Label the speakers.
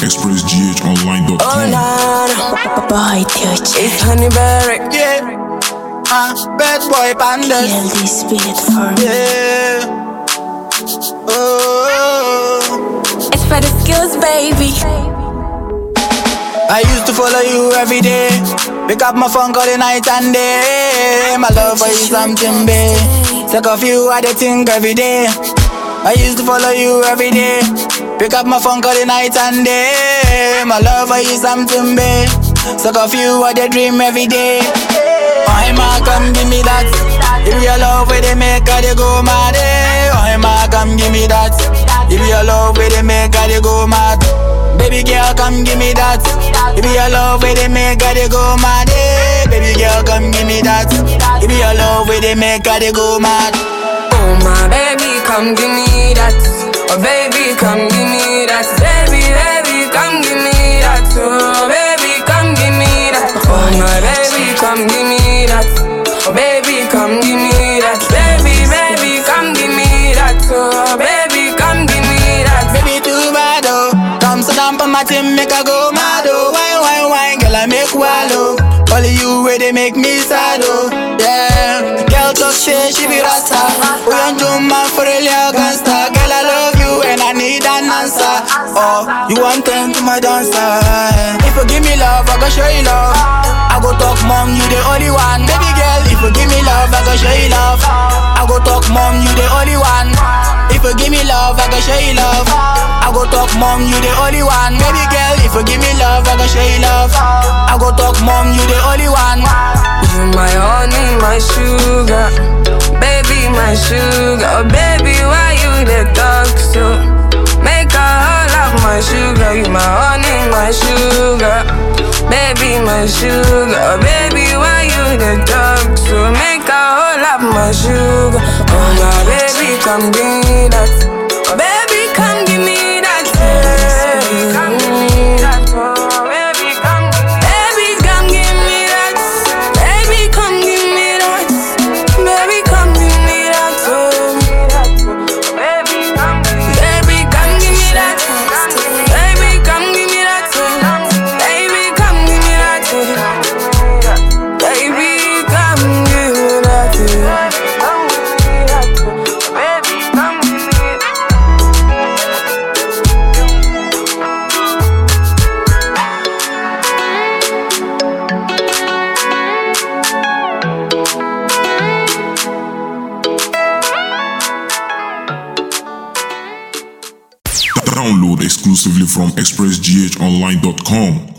Speaker 1: expressghonline.com.
Speaker 2: Oh, nah, nah.
Speaker 3: Boy, touch
Speaker 2: It's Honeyberry.
Speaker 4: Yeah. Uh, bad boy pandas.
Speaker 3: Kill this beat for me.
Speaker 4: Yeah. Oh.
Speaker 3: It's for the skills, baby.
Speaker 4: I used to follow you every day. Pick up my phone, call the night and day. My love for you something big. Sick of you, I dey think every day. I used to follow you every day. Pick up my phone, call the night and day. My love for you something big. Sick of you, I dey dream every day. Oh, ma, come give me that. If your love where they make her they go mad. eh. Oh, ma, come give me that. If your love where they make her they go mad. Baby girl, come give me that. If your love where they make her they go mad. eh. Baby girl, come give me that. If your love where they make her they go mad.
Speaker 2: Oh, my baby, come give me that. Oh, baby, come give me that. Baby, baby, come give me that. Oh, baby, come give me that. Oh, my baby, come give me that. Oh, baby, come give me that. Baby, baby, come give me that. Oh, baby, come give me that.
Speaker 4: Baby, too bad, oh. Come sit down for my team, make I go mad, oh. Wine, wine, wine, girl, I make wallow. Only you where they make me sad, oh. Yeah. Girl, talk shit, she be rasta. We on to my for a little gangsta. Girl, I love you and I need an answer. Oh, you want them to my dancer. If you give me love, I go show you love. I go talk, mom, you the only one. Baby girl, if you give me love, I go show you love. I go talk, mom, you the only one. If you give me love, I go show you love. I go talk, mom, you the only one. Baby girl, if you give me love, I go show you love. I go talk, mom, you the only one.
Speaker 2: You my honey, my sugar, baby, my sugar, oh, baby, why you the talk so? Make a whole of my sugar, you my honey, my sugar, baby, my sugar, oh, baby, why you the talk so? Make a whole of my sugar, oh my baby, come give me that, oh baby, come give me that, yeah. come give me that, oh baby, come, baby, come give me that, baby, come give me that, baby, come give me that, oh. Baby, come baby, come give me that. Baby, come give me that. Baby, come give me that. Baby, come give me that. Baby, come give me that.
Speaker 1: Download exclusively from expressghonline.com.